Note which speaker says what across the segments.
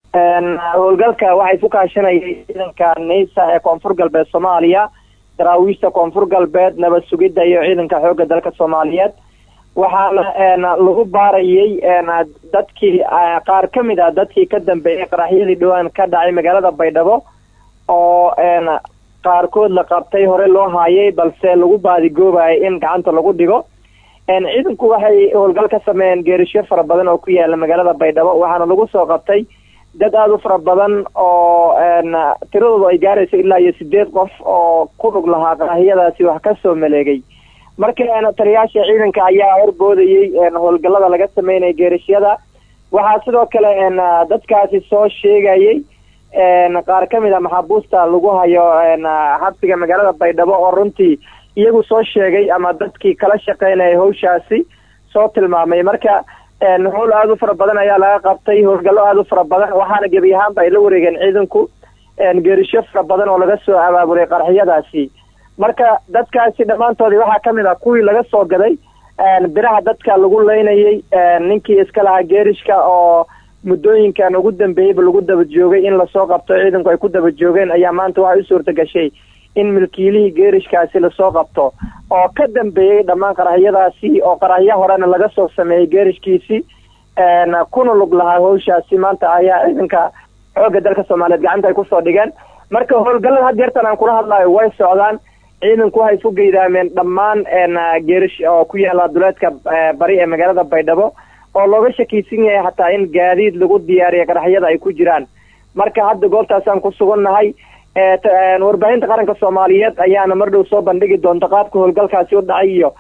Speaker 1: howlgalka waxay ku kaashanayay ciidanka neysa ee koonfur galbeed soomaaliya daraawiishta koonfur galbeed nabad sugidda iyo ciidanka xoogga dalka soomaaliyeed waxaana lagu baarayay dadkii qaar ka mid ah dadkii ka dambeeyay qaraxyadii dhowaan ka dhacay magaalada baydhabo oo qaarkood la qabtay hore loo haayay balse lagu baadigoobayay in gacanta lagu dhigo ciidanku waxay howlgal ka sameeyeen geerisyo fara badan oo ku yaala magaalada baydhabo waxaana lagu soo qabtay dad aada u fara badan oo tiradoodu ay gaarayso ilaa iyo sideed qof oo ku dhug lahaa qaraxyadaasi wax kasoo maleegay marka taliyaasha ciidanka ayaa horboodayay howlgalada laga sameynaya geerishyada waxaa sidoo kale dadkaasi soo sheegayay qaar ka mid a maxaabuusta lagu hayo xabsiga magaalada baydhabo oo runtii iyagu soo sheegay ama dadkii kala shaqeynaya hawshaasi soo tilmaamay marka howl aada u fara badan ayaa laga qabtay howlgallo aada u fara badan waxaana gebi ahaanba ay la wareegeen ciidanku geerisho fara badan oo laga soo abaabulay qaraxyadaasi marka dadkaasi dhammaantoodii waxaa kamid ah kuwii laga soo gaday biraha dadka lagu leynayay ninkii iska lahaa geerishka oo muddooyinkan ugu dambeeyeyba lagu daba joogay in lasoo qabto ciidanku ay ku daba joogeen ayaa maanta waxay u suurta gashay in milkiilihii geerishkaasi lasoo qabto oo ka dambeeyey dhammaan qaraxyadaasi oo qaraxyo horena laga soo sameeyey geerishkiisi kuna lug lahaa hawshaasi maanta ayaa ciidanka xoogga dalka soomaaliyeed gacanta ay kusoo dhigeen marka howlgallada had yeertan aan kula hadlayo way socdaan ciidanku waxay ku geydaameen dhammaan geerish oo ku yaala duleedka bari ee magaalada baydhabo oo looga shakiysan yahay hataa in gaadiid lagu diyaariya qaraxyada ay ku jiraan marka hadda goobtaasaan ku sugannahay warbaahinta qaranka soomaaliyeed ayaana mar dhow soo bandhigi doonta qaabka howlgalkaasi u dhacay iyo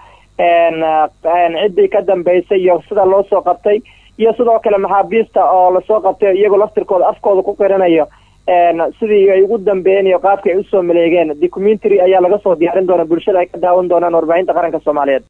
Speaker 1: ciddii ka dambeysay iyo sida loo soo qabtay iyo sidoo kale maxaabiista oo lasoo qabtay iyagoo laftirkooda afkooda ku qiranayo sidii ay ugu dambeeyeen iyo qaabka ay usoo maleegeen documentary ayaa laga soo diyaarin doona bulshada ay ka daawan doonaan warbaahinta qaranka soomaaliyeed